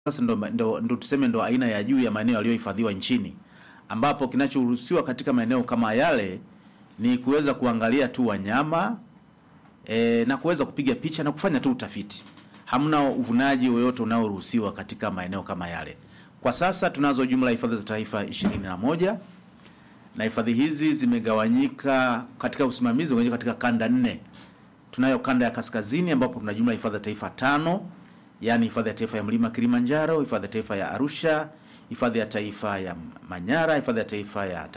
sasa ndo, ndo, ndo tuseme ndo aina ya juu ya maeneo yaliyohifadhiwa nchini, ambapo kinachoruhusiwa katika maeneo kama yale ni kuweza kuangalia tu wanyama e, na kuweza kupiga picha na kufanya tu utafiti. Hamna uvunaji wowote unaoruhusiwa katika maeneo kama yale. Kwa sasa tunazo jumla ya hifadhi za taifa ishirini na moja na hifadhi hizi zimegawanyika katika usimamizi zimegawanyika katika kanda nne. Tunayo kanda ya kaskazini ambapo tuna jumla ya hifadhi za taifa tano, yaani hifadhi ya taifa ya mlima Kilimanjaro, hifadhi ya taifa ya Arusha, hifadhi ya taifa ya Manyara, hifadhi ya taifa ya